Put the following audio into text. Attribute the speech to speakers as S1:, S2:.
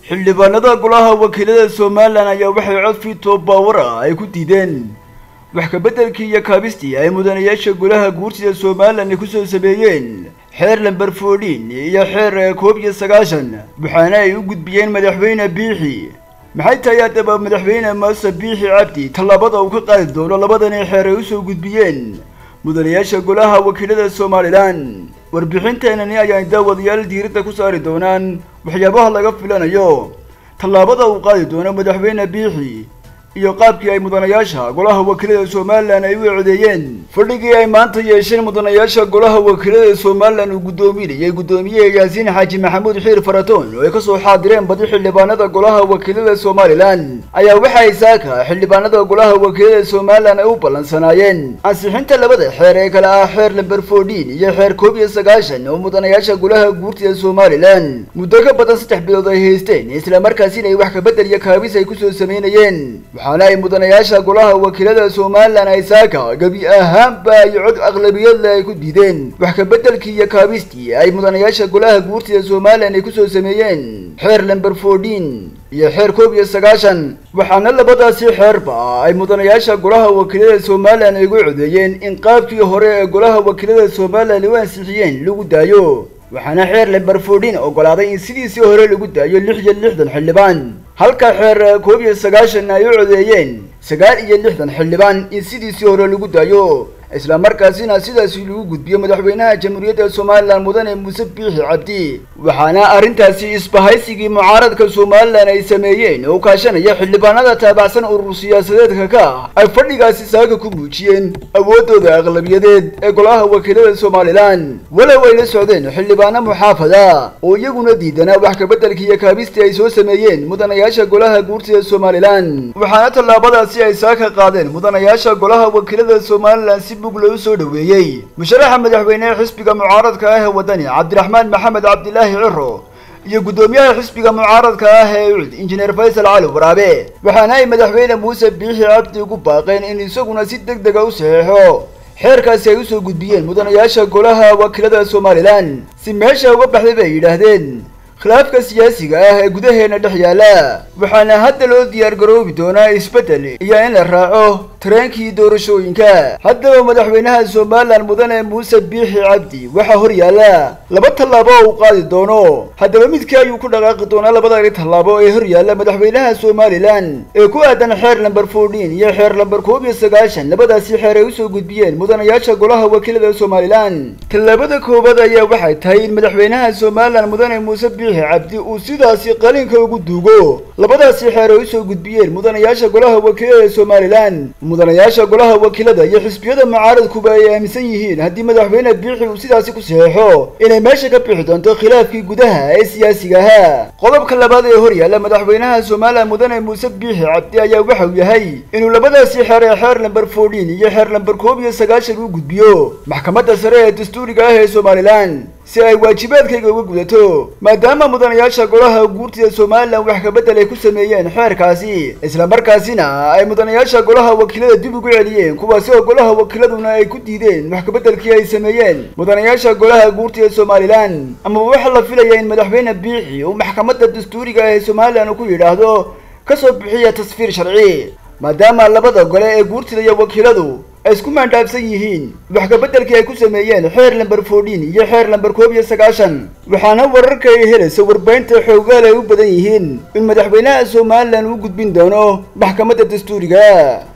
S1: xildhibaanada golaha wakiilada somalilan ayaa waxay cod fiito baawar ah ay ku diideen wax kabeddelkii iyo kaabistii ay mudanayaasha golaha guurtida somalilan ay kusoo sameeyeen xeer lamber foodhin iyo xeer koob iyo sagaashan waxaana ay u gudbiyeen madaxweyne biixi maxay tahay haddaba madaxweyne maase biixi cabdi tallaabada uu ka qaadi doono labadani xeer ay usoo gudbiyeen mudanayaasha golaha wakiilada somalilan warbixinteenani ayaan daawadayaal diiradda ku saari doonaan waxyaabaha laga filanayo tallaabada uu qaadi doono madaxweyne biixi iyo qaabkii ay mudanayaasha golaha wakiilada somalilan ay u codeeyeen fadhigii ay maanta yeesheen mudanayaasha golaha wakiilada somalilan uu guddoominayay guddoomiye yaasiin xaaji maxamuud xiir faratoon oo ay kasoo xaadireen badi xildhibaanada golaha wakiilada somalilan ayaa waxa ay saaka xildhibaanada golaha wakiilada somalilan ay u ballansanaayeen ansixinta labada xeer ee kale ah xeer lamber foodhin iyo xeer koob iyo sagaashan oo mudanayaasha golaha guurtida somalilan muddo ka badan saddex bilood ay haysteen islamarkaasina ay wax kabedel iyo kaabis ay kusoo sameynayeen waxaana ay mudanayaasha golaha wakiilada somalilan ay saaka gebi ahaanba iyo cod aqlabiyadle ay ku diideen wax kabeddelkii iyo kaabistii ay mudanayaasha golaha guurtida somalilan ay kusoo sameeyeen xeer lamber foodhin iyo xeer koob iyo sagaashan waxaana labadaasi xeerba ay mudanayaasha golaha wakiilada somalilan ay ugu codeeyeen in qaabkii hore ee golaha wakiilada somalilan u ansixiyeen lagu daayo waxaana xeer lamber foodhin ogolaaday in sidiisii hore lagu daayo lix iyo lixdan xildhibaan halka xeer koob iyo sagaashan ay u codeeyeen sagaal iyo lixdan xildhibaan in sidiisii hore lagu daayo isla markaasina sidaasi lagu gudbiyo madaxweynaha jamhuuriyadda somalilan mudane muuse biixi cabdi waxaana arrintaasi isbahaysigii mucaaradka somalilan ay sameeyeen oo kaashanaya xildhibaanada taabacsan urur siyaasadeedka ka ah ay fadhigaasi saaka ku muujiyeen awooddooda aqlabiyadeed ee golaha wakiilada somalilan walow ay la socdeen xildhibaano muxaafada oo iyaguna diidanaa wax kabeddelkii iyo kaabistii ay soo sameeyeen mudanayaasha golaha guurtida somalilan waxaana tallaabadaasi ay saaka qaadeen mudanayaasha golaha wakiilada somalilan si bug loo soo dhoweeyey musharaxa madaxweynehe xisbiga mucaaradka ah ee waddani cabdiraxmaan maxamed cabdilaahi ciro iyo guddoomiyaha xisbiga mucaaradka ah ee ucud injineer faysal cali waraabe waxaana ay madaxweyne muuse biixi cabdi ugu baaqeen in isaguna si deg dega u saxeexo xeerkaasi ay usoo gudbiyeen mudanayaasha golaha wakiilada somalilan si meesha uga baxday bay yidhaahdeen khilaafka siyaasiga ah ee gudaheena dhex yaala waxaana hadda loo diyaar garoobi doonaa isbeddel iyo in la raaco tareenkii doorashooyinka haddaba madaxweynaha somalilan mudane muuse biixi cabdi waxaa hor yaalla laba tallaabo oo uu qaadi doono haddaba midkii ayuu ku dhaqaaqi doonaa labadani tallaabo ee hor yaalla madaxweynaha somalilan ee ku aadan xeer lamber foodhin iyo xeer lamber koob iyo sagaashan labadaasi xeer ay usoo gudbiyeen mudanayaasha golaha wakiilada somalilan tallaabada koowaad ayaa waxay tahay in madaxweynaha somalilan mudane muuse biixi cabdi uu sidaasi qalinka ugu duugo labadaasi xeer ay usoo gudbiyeen mudanayaasha golaha wakiilada somalilan mudanayaasha golaha wakiilada iyo xisbiyada mucaaradkuba ay aaminsan yihiin haddii madaxweyne biixi uu sidaasi ku saxeexo inay meesha ka bixi doonto khilaafkii gudaha ee siyaasiga ahaa qodobka labaad ee hor yaalla madaxweynaha somalilan mudane muuse biixi cabdi ayaa waxa uu yahay inuu labadaasi xeer ee xeer lamber foodhin iyo xeer lamber koob iyo sagaashan u gudbiyo maxkamadda sare ee dastuuriga ah ee somalilan si ay waajibaadkayga uga gudato maadaama mudanayaasha golaha guurtida somalilan wax kabedel ay ku sameeyeen xeerkaasi islamarkaasina ay mudanayaasha golaha wakiilada dib ugu celiyeen kuwaasi oo golaha wakiiladuna ay ku diideen wax kabeddelkii ay sameeyeen mudanayaasha golaha guurtida somalilan amaba waxaa la filaya in madaxweyne biixi uu maxkamadda dastuuriga ah ee somalilan uu ku yidhaahdo kasoo bixiya tasfiir sharci maadaama labada gole ee guurtida iyo wakiiladu ay isku maandhaafsan yihiin wax kabeddelkii ay ku sameeyeen xeer lamber foodhin iyo xeer lamber koob iyo sagaashan waxaana wararka ay helaysa warbaynta xoogaal ay u badan yihiin in madaxweynaha somalilan uu gudbin doono maxkamadda dastuuriga